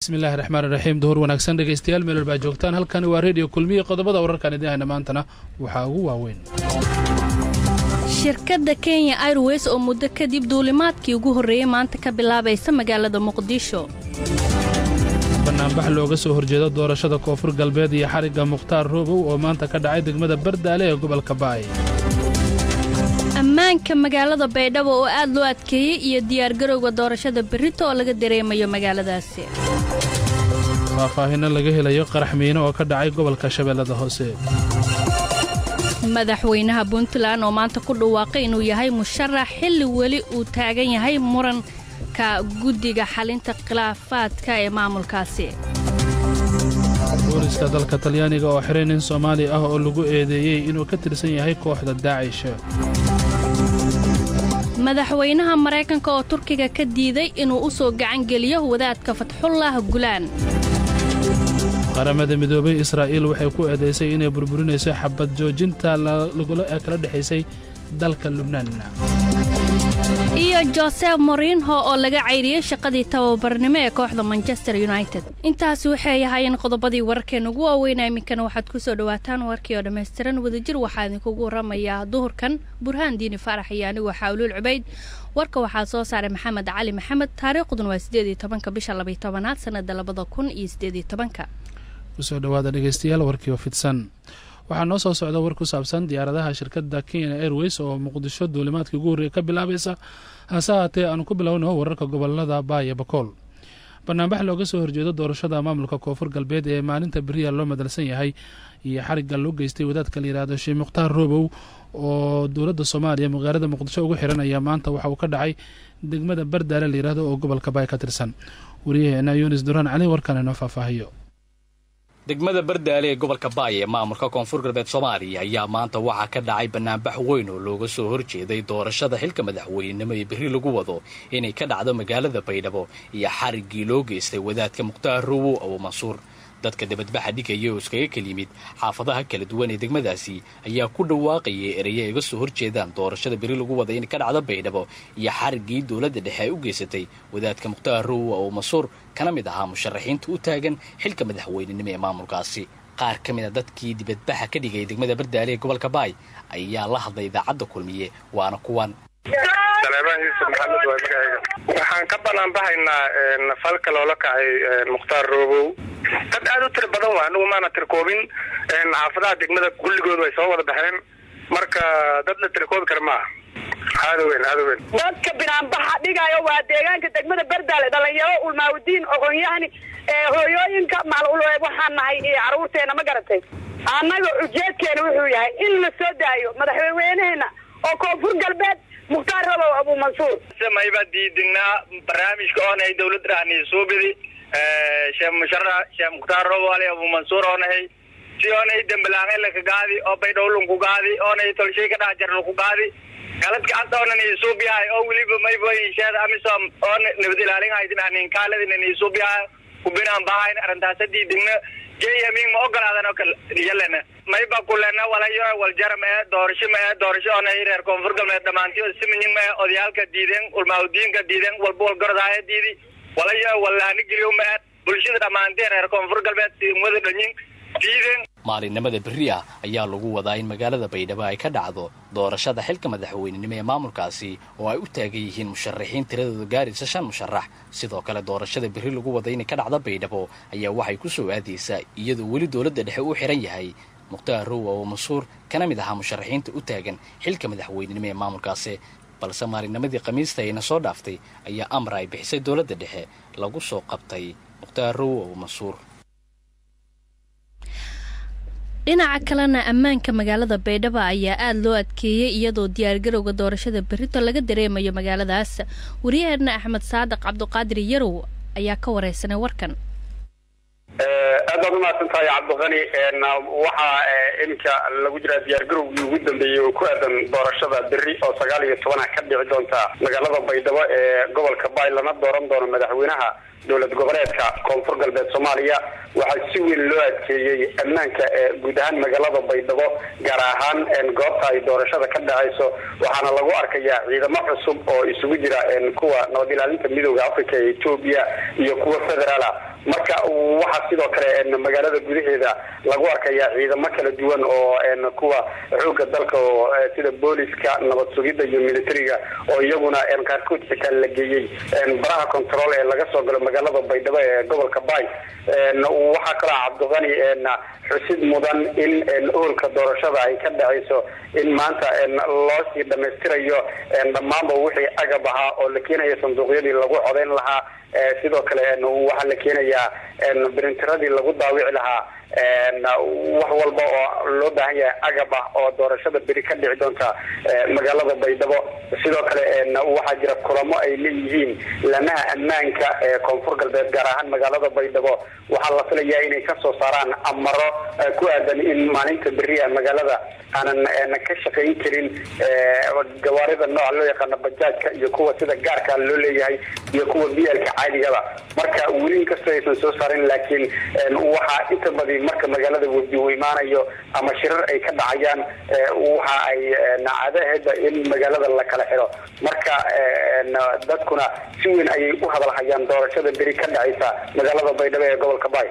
bismillahi raxmaan iraxiim duhur wanaagsan dhegaystayaal meel walbaa joogtaan halkani waa reediyo kulmiya qodobada wararkan idiin hayna maantana waxaa ugu waaweyn shirkadda kenya airways oo muddo kadib duulimaadkii ugu horreeyey maanta ka bilaabaysa magaalada muqdisho banaanbax looga soo horjeedo doorashada koonfur galbeed iyo xarigga mukhtaar roobow oo maanta ka dhacay degmada bardaale ee gobolka baay ammaanka magaalada baydhabo oo aad loo adkeeyey iyo diyaargarowga doorashada berrito oo laga dareemayo magaaladaasi faahfaahinno laga helayo qarax miino oo ka dhacay gobolka shabeellada hoose madaxweynaha puntland oo maanta ku dhawaaqay inuu yahay musharax xilli weli uu taagan yahay muranka guddiga xalinta khilaafaadka ee maamulkaasi booliska dalka talyaaniga oo xiray nin soomaali ah oo lagu eedeeyey inuu ka tirsan yahay kooxda daacish madaxweynaha maraykanka oo turkiga ka diiday inuu u soo gacan geliyo wadaadka fatxullah gulaan qaramada midoobay israa'iil waxay ku eedaysay inay burburinayso xabad joojinta ee kala dhexaysay dalka lubnaan iyo josef morinho oo laga cayriyey shaqadii tababarnimo ee kooxda manchester united intaasi waxay ahaayeen qodobadii wararkeena ugu waaweynaa iminkana waxaad ku soo dhawaataan warkii oo dhammaystiran wadajir waxaa idinkugu waramayaa duhurkan burhaan diini faarax iyo anigu xaawluul cubayd warka waxaa soo saaray maxamed cali maxamed taariikhduna waa sideed iyo tobanka bisha labaiy tobanaad sanada labada kun iyo sideed iyo tobanka kusoo dhawaada dhegeystayaal warkii oo fidsan waxaa noo soo socda war ku saabsan diyaaradaha shirkadda kenya airways oo muqdisho duulimaadkii ugu horreeya ka bilaabaysa hase haatee aanu ku bilowno wararka gobolada baaya bakool banaanbax looga soo horjeedo doorashada maamulka koonfur galbeed ee maalinta beriya loo madalsan yahay iyo xarigga loo geystay wadaadka la yidhaahdo sheekh mukhtaar roobow oo dowladda soomaaliya magaalada muqdisho ugu xiran ayaa maanta waxa uu ka dhacay degmada bardaale la yidhaahdo oo gobolka baay ka tirsan wariyaheena yunis duraan cali warkan inoo faahfaahiyo degmada bardaale ee gobolka baay ee maamulka koonfur galbeed soomaaliya ayaa maanta waxaa ka dhacay banaanbax weyn oo looga soo horjeeday doorashada xilka madaxweynenimo ee berri lagu wado inay ka dhacdo magaalada baydhabo iyo xariggii loo geystay wadaadka mukhtaar rowow abu mansuur dadka dibadbaxa dhigaya oo iskaga kal yimid xaafadaha kala duwan ee degmadaasi ayaa ku dhawaaqayay ereye ay uga soo horjeedaan doorashada beri lagu wada inay ka dhacdo baydhabo iyo xariggii dowladda dhexe ay u geysatay wadaadka mukhtaar rowow abu mansuur kana mid ahaa musharaxiinta u taagan xilka madaxweynenimo ee maamulkaasi qaar ka mid a dadkii dibadbaxa ka dhigay degmada bardaale ee gobolka baay ayaa la hadlay idaacadda kulmiye waana kuwan saleebaan yuusuf maxamed waay magacayga waxaan ka banaanbahaynaa falka loola kacay mukhtaar roobow dad aada u tiro badan waa anigu maana tirkoobin xaafadaha degmada kulligood way soo wada baxeen marka dad la tirkoobi kara maaha aada weyn aada weyn dadka binaanbaxa dhigayo waa deegaanka degmada bardaale dhalinyaro ulmaawdiin oqonyahani hooyooyinka macl waxaan nahay caruurteena ma garatay annaga ujeedkeena wuxuu yahay in la soo daayo madaxweyneheena oo koonfur galbeed mukhtaar rabow abu mansuur mayba diidinaa barnaamijka oonay dawladda dhahni suubidi sheekh musharax sheekh mukhtaar robow ali abu mansuur oonahay si oonay dembalaaqay laka gaadi oo baydhowlunku gaadi oonay tolshay ka dhax jarlku gaadi galadka hadda oonan isuubiyahay oo weliba mayba insheeda amisom oo nabad ilaalin haydin kaaladin isuubiyahay kubinaan bahayn arrintaasa diidinna jmin ma ogolaadan oo kale yalena mayba kulena walayo waljaram ee doorasho ma ee doorasho oonay reer koonfur galbeed dhamaantiyo siminyin ma ee odayaalka diideen ulmaawdiinka diideen walba walgorodaaye diidi walayo walahani geliyo ma ee bulshada dhammaanteen reer koonfur galbeed wada dhanyin diideen maalinimada berri ah ayaa lagu wadaa in magaalada baydhabo ay ka dhacdo doorashada xilka madaxweynenimo ee maamulkaasi oo ay u taagan yihiin musharaxiin tiradooda gaaraysa shan musharax sidoo kale doorashada berri lagu wada inay ka dhacdo baydhabo ayaa waxay ku soo aadaysaa iyadoo weli dowladda dhexe uu xiran yahay mukhtaar rowow oo mansuur kana mid ahaa musharaxiinta u taagan xilka madaxweynenimo ee maamulkaasi balse maalinimadii khamiista ayna soo dhaaftay ayaa amar ay bixisay dowladda dhexe lagu soo qabtay mukhtaar rowow oo mansuur dhinaca kalena ammaanka magaalada baydhabo ayaa aada loo adkeeyey iyadoo diyaargarowga doorashada berrito laga dareemayo magaaladaas wariyaheena axmed saadiq cabduqaadir yarow ayaa ka wareysanay warkan aad baad umahadsan tahay cabdiqani waxaa iminka lagu jiraa diyaargarowgii ugu dambeeyey oo ku aadan doorashada berri oo sagaal iyo tobana ka dhici doonta magaalada baydhabo ee gobolka baay lana dooran doono madaxweynaha dowlad goboleedka koonfur galbeed soomaaliya waxaa si weyn loo adkeeyey ammaanka guud ahaan magaalada baydhabo gaar ahaan goobta ay doorashada ka dhacayso waxaana lagu arkayaa ciidamo cusub oo isugu jira kuwa nabad ilaalinta midooda africa ee etoobiya iyo kuwa federaala marka waxaa sidoo kale magaalada gudaheeda lagu arkayaa ciidamo kala duwan oo kuwa xooga dalka oo sida booliska nabad sugidda iyo militariga oo iyaguna qaarkood xitaa la geeyey baraha control ee laga soo galo magaalada baydhabo ee gobolka bay waxaa kaloo cabdiqani xusid mudan in oolka doorashada ay ka dhacayso in maanta loo sii dhamaystirayo dhammaanba wixii agab ahaa oo la keenayo sanduuqyadii lagu codayn lahaa sidoo kale waxaa la keenayaa brintiradii lagu daawici lahaa wax walba oo loo baahan yahay agab ah oo doorashada beri ka dhici doonta magaalada baydhabo sidoo kale waxaa jira kulamo ay leeyihiin lamaha ammaanka ee koonfur galbeed gaar ahaan magaalada baydhabo waxaa la filayaa inay kasoo saaraan amaro ku aadan in maalinta beriya magaalada aanan ka shaqayn karin gawaarida nooca loo yaqaano bajaajka iyo kuwa sida gaarka loo leeyahay iyo kuwa bialka caadigaba marka weli inkastoo aysan soo saarin laakiin waxaa inta badi marka magaalada wadi uu imaanayo ama shirar ay ka dhacayaan waxa ay caadaheeda in magaalada la kala xiro marka dadkuna si weyn ayay u hadalhayaan doorashada beri ka dhacaysa magaalada baydhabo ee gobolka bay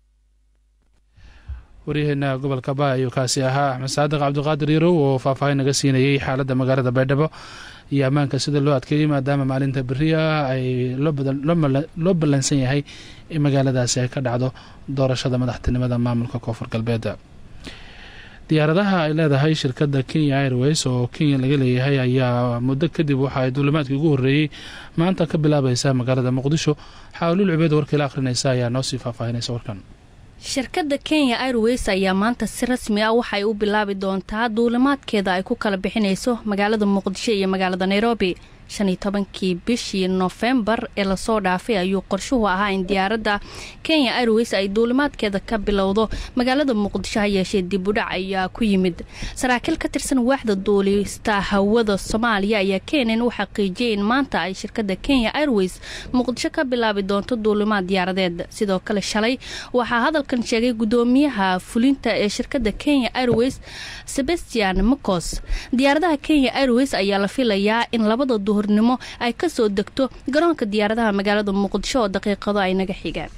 waryaheena gobolka ba ayuu kaasi ahaa axmed saadiq cabdiqaadir yarow oo faahfaahin naga siinayey xaaladda magaalada baydhabo iyo ammaanka sida loo adkeeyey maadaama maalinta beriya ay loo ballansan yahay in magaaladaasi ay ka dhacdo doorashada madaxtinimada maamulka koonfur galbeed diyaaradaha ay leedahay shirkadda kenya airways oo kenya laga leeyahay ayaa muddo kadib waxa ay duulimaadkii ugu horreeyey maanta ka bilaabaysa magaalada muqdisho xaawluul cubeed warkiila akhrinaysa ayaa noo sii faahfaahinaysa warkan shirkadda kenya airways ayaa maanta si rasmi ah waxay u bilaabi doontaa duulimaadkeeda ay ku kala bixinayso magaalada muqdisho iyo magaalada nairobi shan iyo tobankii bishii nofembar ee lasoo dhaafay ayuu qorshuhu ahaa in diyaaradda kenya airways ay duulimaadkeeda ka bilowdo magaalada muqdisho ha yeeshee dibudhac ayaa ku yimid saraakiil ka tirsan waaxda duulista hawada soomaaliya ayaa keenan u xaqiijiyay in maanta ay shirkadda kenya airways muqdisho ka bilaabi doonto duulimaad diyaaradeed sidoo kale shalay waxaa hadalkan sheegay gudoomiyaha fulinta ee shirkadda kenya airways sebastian macos diyaaradaha kenya airways ayaa la filayaa in labada duhurnimo ay ka soo degto garoonka diyaaradaha magaalada muqdisho oo daqiiqado ay naga xigaan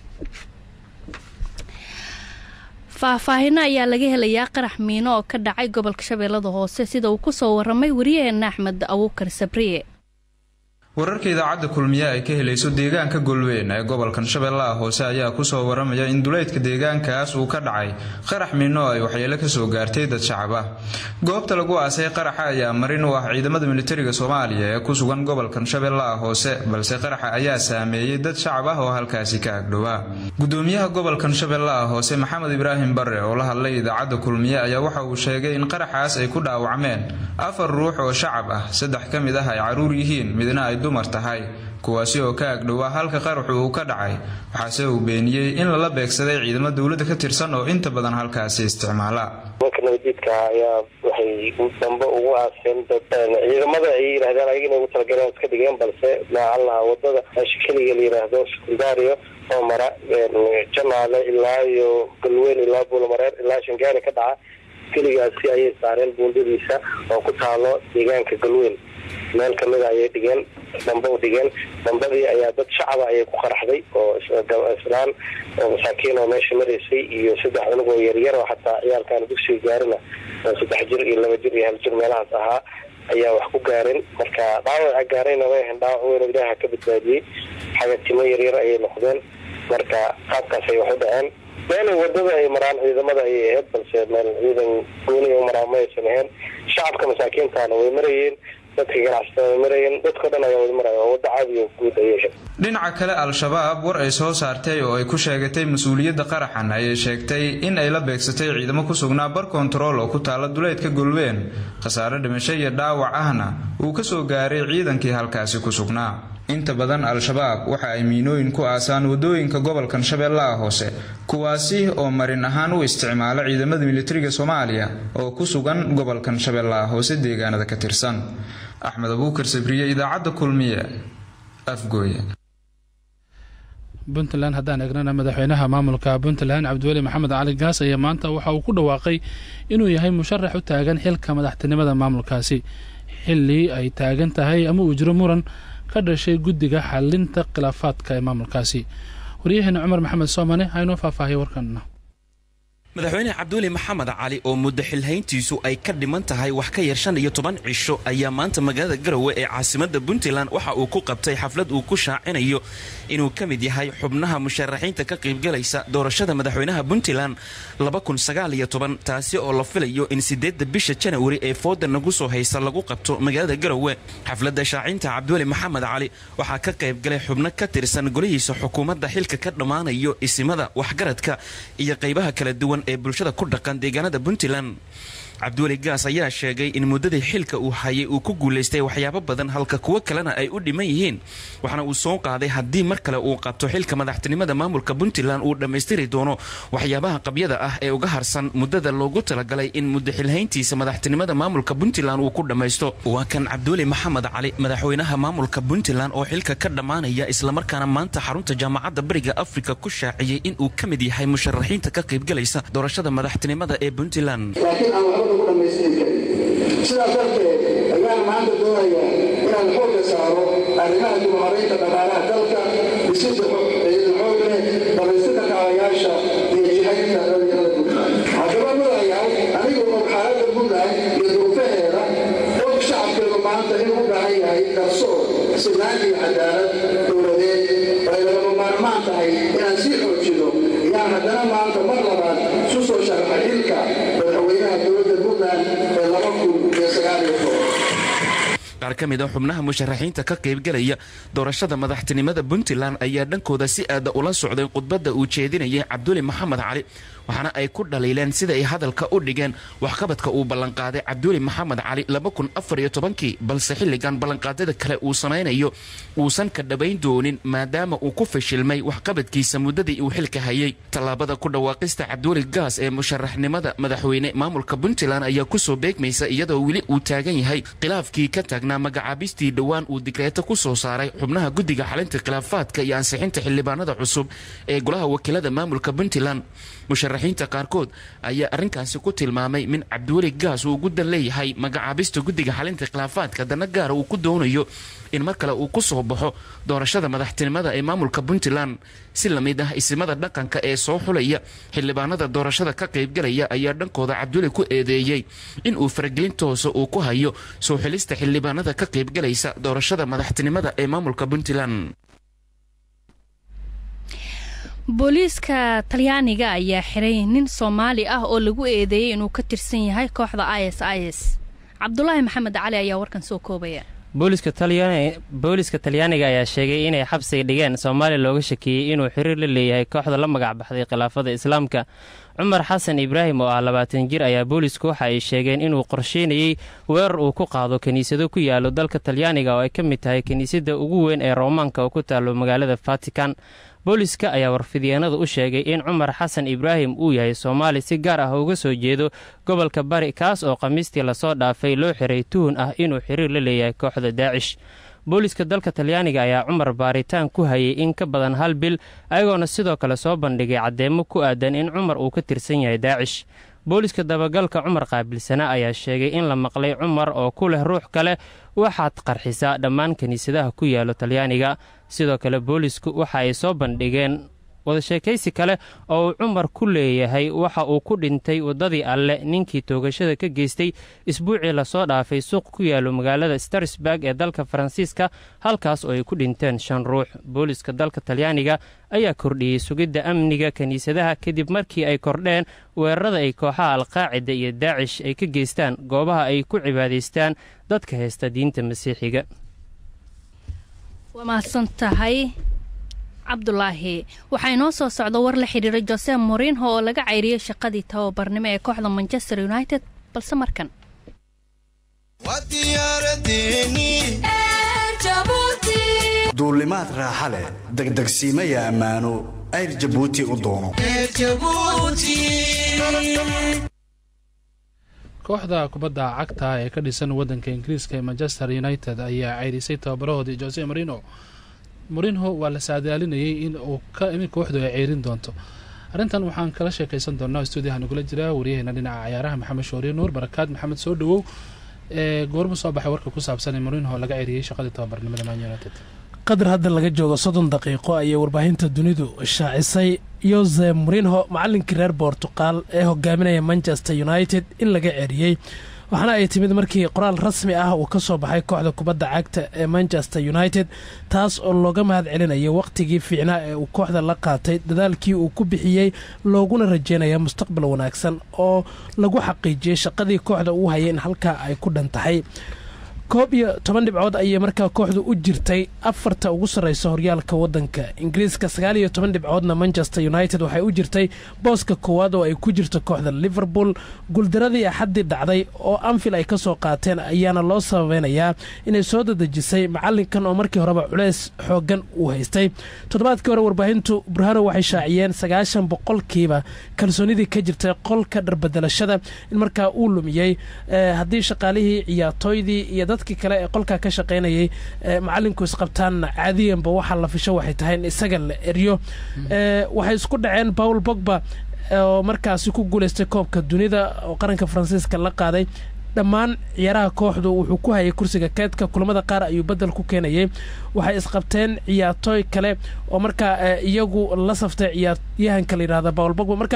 faahfaahino ayaa laga helayaa qarax miino oo ka dhacay gobolka shabeellada hoose sida uu ku soo waramay wariyaheena axmed abuukar sabriye wararka idaacadda kulmiye ay ka helayso deegaanka golweyn ee gobolkan shabeellaha hoose ayaa kusoo waramaya in duleydka deegaankaas uu ka dhacay qarax miino ay waxyeelo kasoo gaartay dad shacab ah goobta lagu aasay qaraxa ayaa marin u ah ciidamada militariga soomaaliya ee ku sugan gobolkan shabeellaha hoose balse qaraxa ayaa saameeyey dad shacab ah oo halkaasi ka agdhowaa gudoomiyaha gobolkan shabeellaha hoose maxamed ibraahim bare oo la hadlay idaacadda kulmiye ayaa waxa uu sheegay in qaraxaas ay ku dhaawacmeen afar ruux oo shacab ah saddex ka mid ah ay caruur yihiin midna ay dumar tahay kuwaasi oo ka agdhowaa halka qaraxu uu ka dhacay waxaase uu beeniyey in lala beegsaday ciidamo dowladda ka tirsan oo inta badan halkaasi isticmaala nimanka nabadiidka ayaa waxay dambe ugu aaseen ciidamada ay yidhahdeen ayaga inay ugu talagaleen iska dhigeen balse maacallaha wadada meesha keliga la yidhaahdo sekundario oo mara janaale ilaa iyo galweyn ilaa buulamareer ilaa shangaari ka dhaca keligaasi ayay saareen buundadiisa oo ku taalo deegaanka galweyn meel kamida ayay dhigeen dambe u dhigeen dambadii ayaa dad shacaba ayay ku qaraxday oo islaan oo masaakiin oo meesha maraysay iyo saddex cunug oo yaryar oo xataa ciyaalkan dugsiga gaarina saddex jir iyo laba jir iyo hal jir meelahaas ahaa ayaa wax ku gaareen marka dhaawaca gaarayna way ahayn dhaawac weyn oo ilaaha ka badbaadiyey xaga timo yaryar ayay noqdeen marka qaabkaas ay wax u dhaceen meelay wadada ay maraan ciidamada ayay ahayd balse meel ciidan gooniya u maraan ma aysan ahayn shacabka masaakiintaana way marayeen dadka ganacsatada way marayeen dadkao dhan ayaa wada maraya oo wadda caadiga guud ayay ahayd dhinaca kale al-shabaab war ay soo saartay oo ay ku sheegatay mas-uuliyadda qaraxan ayay sheegtay in ay la beegsatay ciidamo ku sugnaa bar kontarool oo ku taala duleydka golween khasaare dhimasho iyo dhaawac ahna uu ka soo gaaray ciidankii halkaasi ku sugnaa inta badan al-shabaab waxa ay miinooyin ku aasaan wadooyinka gobolkan shabeellaha hoose kuwaasi oo marin ahaan u isticmaala ciidamada militariga soomaaliya oo ku sugan gobolkan shabeellaha hoose deegaanada ka tirsan axmed abuukar sabriye idaacadda kulmiye afgooye puntland haddaan eegnana madaxweynaha maamulka puntland cabdiweli maxamed cali gaas ayaa maanta waxa uu ku dhawaaqay inuu yahay musharax u taagan xilka madaxtinimada maamulkaasi xilli ay taagan tahay ama uu jiro muran ka dhashay guddiga xalinta khilaafaadka ee maamulkaasi waryaheena cumar maxamed soomane haynoo faahfaahiya warkanna madaxweyne cabduuli maxamed cali oo muddo xilhayntiisu ay ka dhiman tahay wax ka yar shan iyo toban cisho ayaa maanta magaalada garowe ee caasimadda puntland waxa uu ku qabtay xaflad uu ku shaacinayo inuu ka mid yahay xubnaha musharaxiinta ka qaybgalaysa doorashada madaxweynaha puntland taasi oo la filayo in sideedda bisha janawari ee fooda nagu soo haysa lagu qabto magaalada garowe xafladda shaacinta cabduuli maxamed cali waxaa ka qaybgalay xubno ka tirsan golihiisa xukuumadda xilka ka dhammaanayo isimada waxgaradka iyo qaybaha kala duwan ee bulshada ku dhaqan deegaanada puntland cabdiweli gaas ayaa sheegay in muddadii xilka uu hayay uu ku guulaystay waxyaabo badan halka kuwo kalena ay u dhiman yihiin waxaana uu soo qaaday haddii mar kale uu qabto xilka madaxtinimada maamulka puntland uu dhammaystiri doono waxyaabaha qabyada ah ee uga harsan muddada loogu talagalay in muddo xilhayntiisa madaxtinimada maamulka puntland uu ku dhammaysto waa kan cabdiweli maxamed cali madaxweynaha maamulka puntland oo xilka ka dhammaanaya islamarkaana maanta xarunta jaamacadda bariga afrika ku shaaciyey inuu ka mid yahay musharaxiinta ka qaybgalaysa doorashada madaxtinimada ee puntland sidaas darteed ayaan maanta doonayaa inaan xoogga saaro arrimaha dibaharaynta dhaqaalaha dalka dhisida ciidan xoog leh damaystirka kacalayaasha iyo jihaynta dhalinyarada puntland haddaba madayaal anigu og xaaladda puntland iyo duruufaheeda og shacabkeedu maanta inuu u baahan yahay garsoor sinaan iyo cadaalad dowladeed ay lagama maarmaan tahay inaan sii xoojido ayaan haddana maanta mar labaad isu soo sharaxay xilka madaxweynaha dowladda puntland ee laba kun iyo sagaal iyo toban qaar ka mid a xubnaha musharaxiinta ka qaybgalaya doorashada madaxtinimada puntland ayaa dhankooda si aada ula socday khudbadda uu jeedinayay cabduli maxamed cali waxaana ay ku dhaliileen sida ay hadalka u dhigeen waxqabadka uu ballanqaaday cabduli maxamed cali kii balse xilligan ballanqaadyada kale uu samaynayo uusan ka dhabayn doonin maadaama uu ku fashilmay waxqabadkiisa muddadii uu xilka hayay tallaabada ku dhawaaqista cabduli gaas ee musharaxnimada madaxweyne maamulka puntland ayaa kusoo beegmaysa iyadoo weli uu taagan yahay khilaafkii ka taagnaa magacaabistii dhowaan uu digreeto ku soo saaray xubnaha guddiga xalinta khilaafaadka iyo ansixinta xildhibaanada cusub ee golaha wakiilada maamulka puntland musharaxiinta qaarkood ayaa arrinkaasi ku tilmaamay min cabdiweli gaas uu guddan leeyahay magacaabista guddiga xalinta khilaafaadka dana gaara uu ku doonayo in mar kale uu ku soo baxo doorashada madaxtinimada ee maamulka puntland si lamid ah isimada dhaqanka ee soo xulaya xildhibaanada doorashada ka qaybgalaya ayaa dhankooda cabdiweli ku eedeeyey in uu faragelin toosa uu ku hayo soo xilista xildhibaanada ka qaybgalaysa doorashada madaxtinimada ee maamulka puntland booliiska talyaaniga ayaa xiray nin soomaali ah oo lagu eedeeyey inuu ka tirsan yahay kooxda is is cabdulaahi maxamed cali ayaa warkan soo koobaya booliiska talyaaniga ayaa sheegay inay xabsiga dhigeen soomaaliya looga shakiyey inuu xiriir la leeyahay kooxda la magac baxday khilaafada islaamka cumar xasan ibraahim oo ah labaatan jir ayaa boolisku waxa ay sheegeen inuu qorsheynayey weerar uu ku qaado kiniisado ku yaalo dalka talyaaniga oo ay ka mid tahay kiniisadda ugu weyn ee roomaanka oo ku taalo magaalada vatikan booliska ayaa warfidyaenada u sheegay in cumar xasan ibraahim uu yahay soomaali si gaar ah uga soo jeedo gobolka bari kaas oo khamiistii lasoo dhaafay loo xiray tuhun ah inuu xiriir la leeyahay kooxda daacish booliska dalka talyaaniga ayaa cumar baaritaan ku hayay in ka badan hal bil ayagoona sidoo kale soo bandhigay caddeemo ku aadan in cumar uu ka tirsan yahay daacish booliska dabagalka cumar qaabilsana ayaa sheegay in la maqlay cumar oo ku leh ruux kale waxaad qarxisaa dhammaan kiniisadaha ku yaalo talyaaniga sidoo kale boolisku waxa ay soo bandhigeen wadasheekaysi kale oo uu cumar ku leeyahay waxa uu ku dhintay waddadii alle ninkii toogashada ka geystay isbuucii lasoo dhaafay suuq ku yaalo magaalada starsburg ee dalka faransiiska halkaas oo ay ku dhinteen shan ruux booliska dalka talyaaniga ayaa kordhiyey sugidda amniga kiniisadaha kadib markii ay kordheen weerarada ay kooxaha alqaacida iyo daacish ay ka geystaan goobaha ay ku cibaadaystaan dadka haysta diinta masiixiga waa mahadsan tahay cabdulaahi waxaa inoo soo socda war la xidhiira jose morinho oo laga cayriyey shaqadii tababarnimo ee kooxda manchester united balse markan duulimaad raaxa leh degdegsiimaya ammaano ayr jabuuti u doono kooxda kubadda cagta ee ka dhisan waddanka ingiriiska ee manchester united ayaa ceyrisay tababarahoodii jose morino morinho waa la saadaalinayay in uu kooxdu ay ceyrin doonto arrintan waxaan kala sheekaysan doonaa stuudiyaha nagula jira waryaheena dhinaca cayaaraha maxamed shooriye nuur barakaad maxamed soo dhawow ee goorma soo baxay warka ku saabsan ee morinho laga ceyriyey shaqadii tababarnimada man united qadar hadda laga joogo soddon daqiiqo ayay warbaahinta dunidu shaacisay yose morinho macalinkii reer bortuqal ee hogaaminaya manchester united in laga ceriyey waxaana ay timid markii qoraal rasmi ah uu ka soo baxay kooxda kubadda cagta ee manchester united taas oo looga mahad celinaya wakhtigii fiicnaa ee uu kooxda la qaatay dadaalkii uu ku bixiyey looguna rajeynaya mustaqbal wanaagsan oo lagu xaqiijiyey shaqadii kooxda uu hayay in halkaa ay ku dhan tahay koob iyo toban dhibcood ayay markaa kooxdu u jirtay afarta ugu sarreysa horyaalka waddanka ingiriiska sagaal iyo toban dhibcoodna manchester united waxay u jirtay booska koowaad oo ay ku jirto kooxda liverpool guuldaradii axaddii dhacday oo anfil ay ka soo qaateen ayaana loo sababeynayaa inay soo dadejisay macalinkan oo markii horeba culeys xooggan uu haystay toddobaadkii hore warbaahintu burhano waxay shaaciyeen sagaashan boqolkiiba kalsoonidii ka jirtay qolka dharbedelashada in markaa uu lumiyey haddii shaqaalihii ciyaartooydii iyo dadkii kale ee qolkaa ka shaqaynayay macalinku isqabtaanna caadiyanba waxaa la fisho waxay tahay in isaga la eryo waxay isku dhaceen paul bogba oo markaasi ku guulaystay koobka dunida oo qaranka faransiiska la qaaday dhammaan ciyaaraha kooxdu wuxuu ku hayay kursiga keedka kulamada qaar ayuu bedel ku keenayay waxay isqabteen ciyaartooy kale oo markaa iyagu la saftay ciyaaryahanka la yidhahda paul bogba marka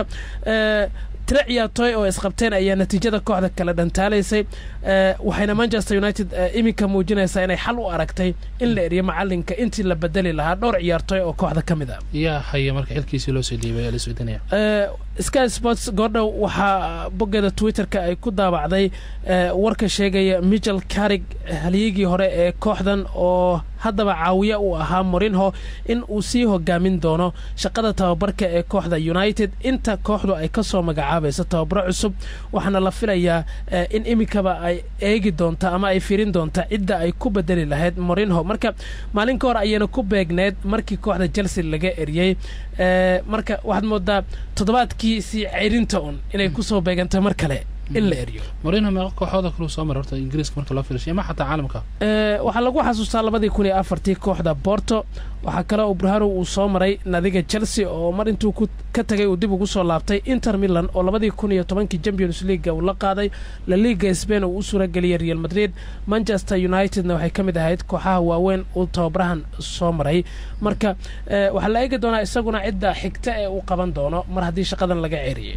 tiro ciyaartooy oo isqabteen ayaa natiijada kooxda kale dhantaalaysay waxayna manchester united iminka muujinaysaa inay xal u aragtay in la eriyo macalinka intii la bedeli lahaa dhowr ciyaartooy oo kooxda ka mid a yaa haya marka xilkiisii loo soo dhiibay la socdinaya sky sports goordhow waxaa boggeeda twitterka ay ku daabacday warka sheegaya michel carig halyigii hore ee kooxdan oo haddaba caawiye uu ahaa morinho in uu sii hogaamin doono shaqada tababarka ee kooxda united inta kooxdu ay ka soo magacaabayso tababaro cusub waxaana la filayaa in iminkaba ay eegi doonta ama ay firin doonta cidda ay ku bedeli lahayd morinho marka maalin ka hor ayayna ku beegneed markii kooxda chelsea laga eriyey marka waxaad moodaa toddobaadkii sii ceyrinta un inay kusoo beegantay mar kale in la eriyo morinho meeqa kooxooda kaluu soo maray horta ingiriiska marka loo filashay ama xataa caalamka waxaa lagu xasuustaa labadii kun iyo afartii kooxda borto waxaa kale oo burhano uu soo maray nadiga chelsea oo mar intuu ka tagay uu dib ugu soo laabtay inter milan oo labadii kun iyo tobankii champions leaga uu la qaaday la liga spain uu u suurageliyay real madrid manchester unitedna waxay ka mid ahayd kooxaha waaweyn uu tababarahan soo maray marka waxaa la eegi doonaa isaguna cidda xigta ee uu qaban doono mar haddii shaqadan laga ceeriyey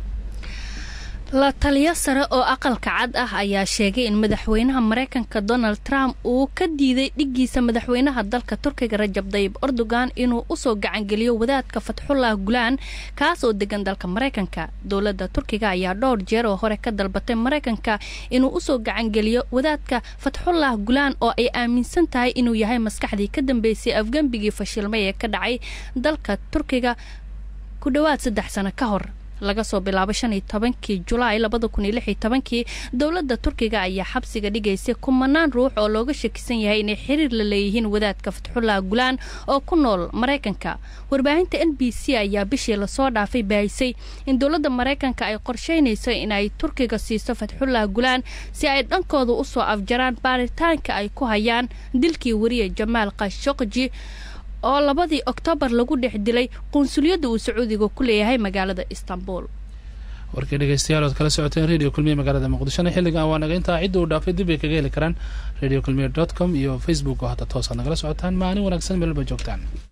la taliyo sare oo aqalka cad ah ayaa sheegay in madaxweynaha maraykanka donald trump uu ka diiday dhiggiisa madaxweynaha dalka turkiga rajab dayib erdogan inuu usoo gacangeliyo wadaadka fatxullah gulaan kaas oo degan dalka maraykanka dowladda turkiga ayaa dhowr jeer oo hore ka dalbatay maraykanka inuu usoo gacangeliyo wadaadka fatxullah gulaan oo ay aaminsan tahay inuu yahay maskaxdii ka dambeysay afgembigii fashilmay ee ka dhacay dalka turkiga ku dhowaad saddex sano ka hor laga soo bilaabo shan iyo tobankii julaay labada kun iyo lix iyo tobankii dowladda turkiga ayaa xabsiga dhigaysay kumanaan ruux oo looga shakisan yahay inay xiriir la leeyihiin wadaadka fatxullah gulaan oo ku nool maraykanka warbaahinta n b c ayaa bishii lasoo dhaafay baahisay in dowladda maraykanka ay qorsheynayso inay turkiga siiso fatxullah gulaan si ay dhankooda usoo afjaraan baaritaanka ay ku hayaan dilkii wariye jamaal khashokji oo labadii oktoobar lagu dhex dilay qunsuliyadda uu sacuudiga ku leeyahay magaalada istanbul warkii dhegeystayaal ood kala socoteen radio kulmiye magaalada muqdishona xilligan waa naga intaa cidda uu dhaafay dib ay kaga heli karaan radio kulmiye dot com iyo facebook oo hadda toosaad nagala socotaan maalin wanaagsan meelba joogtaan